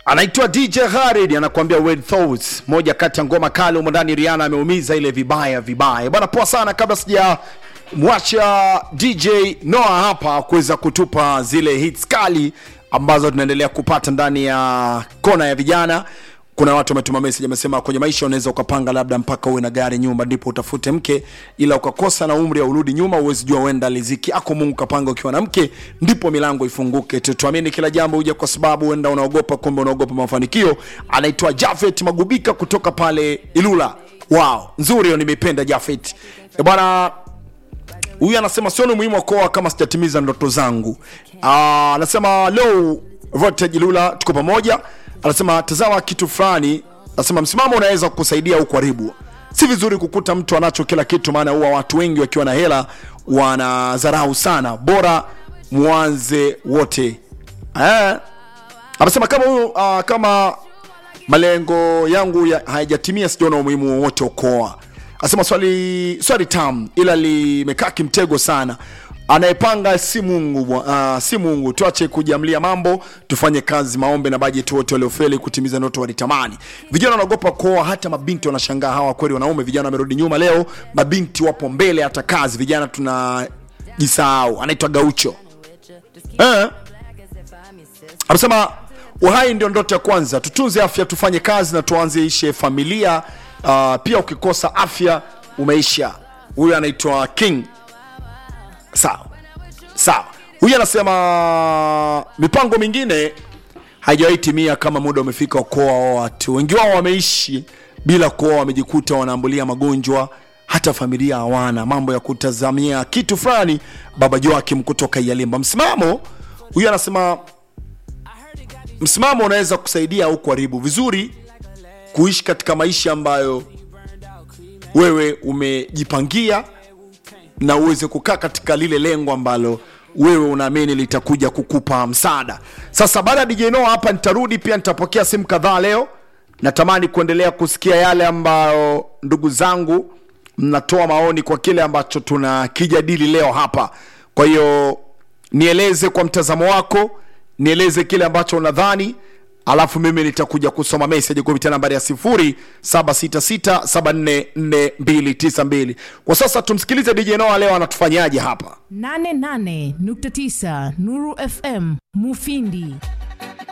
anaitwa DJ Khaled anakuambia Weird Thoughts, moja kati ya ngoma kali humo ndani. Rihanna ameumiza ile vibaya vibaya bwana. Poa sana, kabla sija mwacha DJ Noah hapa kuweza kutupa zile hits kali ambazo tunaendelea kupata ndani ya kona ya vijana. Kuna watu wametuma message amesema, kwenye maisha unaweza ukapanga labda mpaka uwe na gari, nyumba, ndipo utafute mke, ila ukakosa na umri au urudi nyuma, uwezi jua wenda riziki ako Mungu kapanga ukiwa na mke, ndipo milango ifunguke. Tuamini kila jambo huja kwa sababu wenda unaogopa, kumbe unaogopa mafanikio. Anaitwa Jafet Magubika kutoka pale Ilula. Wow, nzuri hiyo, nimeipenda Jafet e bwana huyu anasema sioni umuhimu wa kuoa kama sijatimiza ndoto zangu. Ah, anasema low voltage Lula, tuko pamoja. Anasema tazama kitu fulani, anasema msimamo unaweza kukusaidia au kuharibu. Si vizuri kukuta mtu anacho kila kitu, maana huwa watu wengi wakiwa na hela wanadharau sana. Bora mwanze wote. Eh, anasema kama huyu uh, kama malengo yangu ya, hayajatimia sijaona umuhimu wowote wa kuoa. Asema swali swali tam ila limekaa kimtego sana. Anayepanga si Mungu bwa- uh, si Mungu. Tuache kujiamlia mambo, tufanye kazi, maombe na bajeti. Wote waliofeli kutimiza ndoto walitamani. Vijana wanaogopa kuoa, hata mabinti wanashangaa, hawa kweli wanaume? Vijana wamerudi nyuma leo, mabinti wapo mbele hata kazi. Vijana tunajisahau. Anaitwa Gaucho eh? Anasema uhai ndio ndoto ya kwanza, tutunze afya, tufanye kazi na tuanzishe familia. Uh, pia ukikosa afya umeisha. Huyu anaitwa King. Sawa sawa. Huyu anasema mipango mingine haijawahi timia kama muda umefika wa kuoa watu. Wengi wao wameishi bila kuoa, wamejikuta wanaambulia magonjwa, hata familia hawana. Mambo ya kutazamia kitu fulani. Baba Joakim kutoka Yalimba. Msimamo huyu anasema msimamo unaweza kusaidia au kuharibu. Vizuri kuishi katika maisha ambayo wewe umejipangia na uweze kukaa katika lile lengo ambalo wewe unaamini litakuja kukupa msaada. Sasa baada ya DJ Noah hapa nitarudi pia, nitapokea simu kadhaa leo. Natamani kuendelea kusikia yale ambayo ndugu zangu mnatoa maoni kwa kile ambacho tunakijadili leo hapa. Kwa hiyo nieleze kwa mtazamo wako, nieleze kile ambacho unadhani alafu mimi nitakuja kusoma message kupitia nambari ya 0766744292. Kwa sasa tumsikilize DJ Noah leo anatufanyaje hapa. 88.9 Nuru FM Mufindi